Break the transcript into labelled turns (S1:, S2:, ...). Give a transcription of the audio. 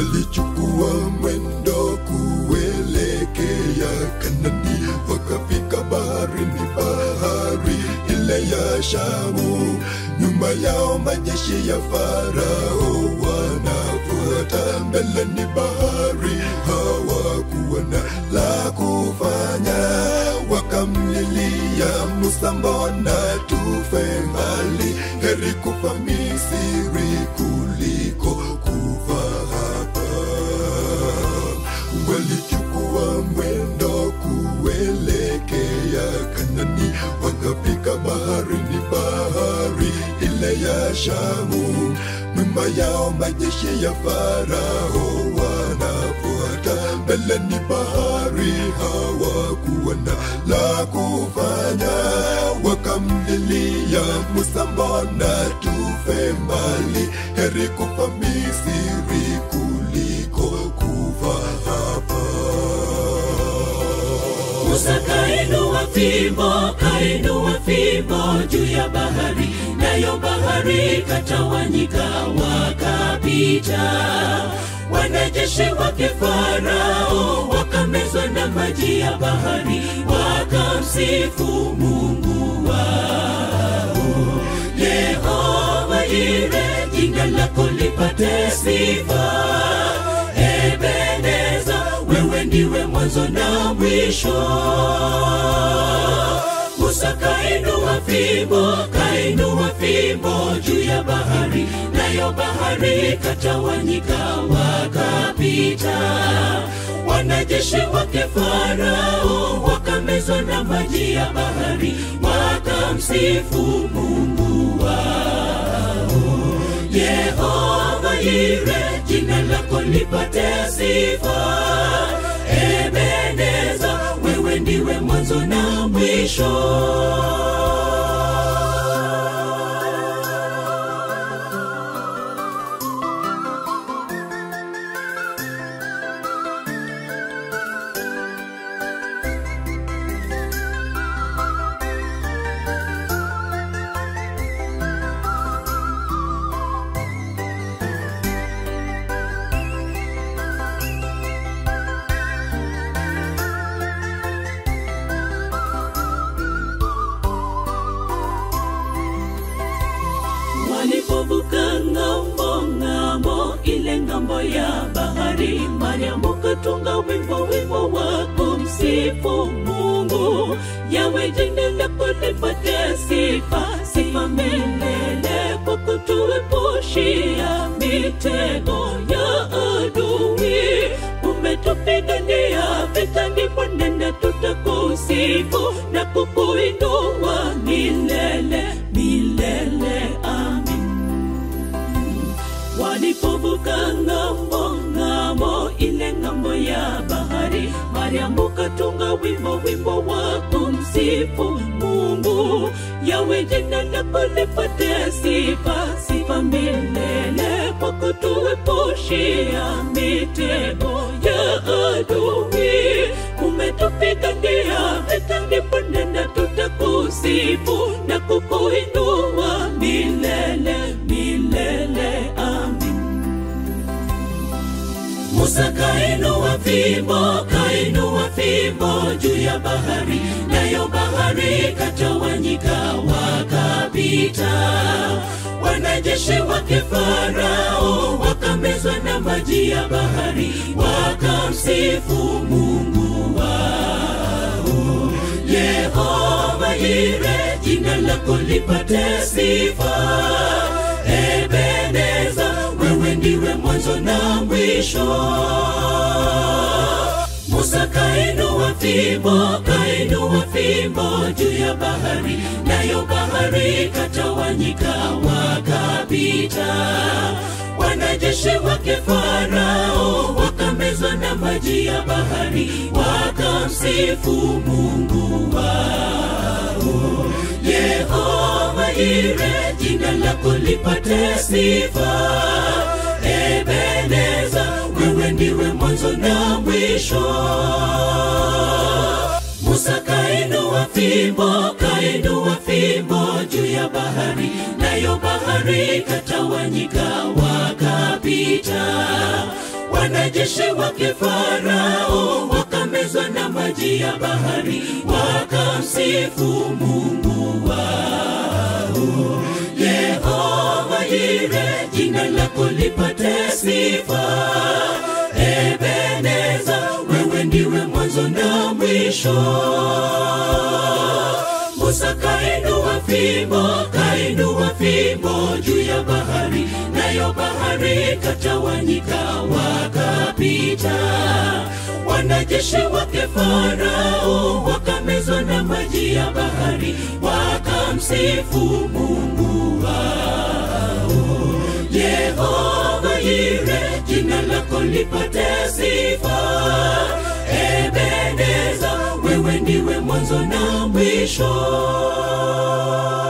S1: walichukua mwendo kuelekea Kanani, wakafika baharini, bahari ile ya Shamu. Nyuma yao majeshi ya Farao wanafuata, mbele ni bahari, hawakuwa na la kufanya, wakamlilia Musa, mbona tufe mbali? Heri kufa Misri kuliko kufa hapa. Walichukua mwendo kuelekea Kanani, wakafika baharini, bahari ile ya Shamu. Nyuma yao majeshi ya Farao wanafuata, mbele ni bahari, hawakuwa na la kufanya, wakamlilia Musa, mbona tufe mbali? Heri kufa Misri kuliko kufa hapa.
S2: Musa kainua fimbo, kainua fimbo juu ya bahari, nayo bahari katawanyika, wakapita. Wanajeshi wake Farao wakamezwa na maji ya bahari, wakamsifu Mungu wao. Yehova Yire, jina lako lipate sifa. Ebeneza, wewe ndiwe mwanzo na mwisho. Musa kainua fimbo, kainua fimbo juu ya bahari, nayo bahari katawanyika, wakapita. Wanajeshi wake Farao wakamezwa na maji ya bahari, wakamsifu Mungu wao. Yehova Yire, jina lako lipate sifa. Ebeneza, wewe ndiwe mwanzo na mwisho. Walipovuka ng'ambo ng'ambo, ile ng'ambo ya bahari, Mariamu katunga wimbo wimbo wa kumsifu Mungu. Yawe jina lako lipate sifa, sifa milele, kwa kutuepushia mitego ya adui. Umetupigania vita, ndipo nenda tutakusifu na kukuinua milele milele. Amin. Walipovuka ng'ambo ng'ambo, ile ng'ambo ya bahari, Mariamu katunga wimbo wimbo wa kumsifu Mungu. Yawe jina lako lipate sifa, sifa milele, kwa kutuepushia mitego ya adui. Umetupigania vita, ndipo nenda tutakusifu na kukuinua milele milele. Amin. Musa kainua fimbo, kainua fimbo juu ya bahari, nayo bahari katawanyika, wakapita. Wanajeshi wake Farao wakamezwa na maji ya bahari, wakamsifu Mungu wao. Yehova Yire, jina lako lipate sifa. Ebeneza, wewe ndiwe mwanzo na mwisho. Musa kainua fimbo, kainua fimbo juu ya bahari, nayo bahari katawanyika, wakapita. Wanajeshi wake Farao wakamezwa na maji ya bahari, wakamsifu Mungu wao. Yehova Yire, jina lako lipate sifa. Ebeneza, wewe ndiwe mwanzo na mwisho. Musa kainua fimbo, kainua fimbo juu ya bahari, nayo bahari katawanyika, wakapita. wanajeshi wake Farao wakamezwa na maji ya bahari, wakamsifu Mungu wao. Yehova Yire, jina lako lipate sifa. Ebeneza, wewe ndiwe mwanzo na mwisho. Musa kainua fimbo, kainua fimbo juu ya bahari, nayo bahari katawanyika, wakapita. Wanajeshi wake Farao wakamezwa na maji ya bahari, wakamsifu Mungu wao. Yehova Yire, jina lako lipate sifa. Ebeneza, wewe ndiwe mwanzo na mwisho.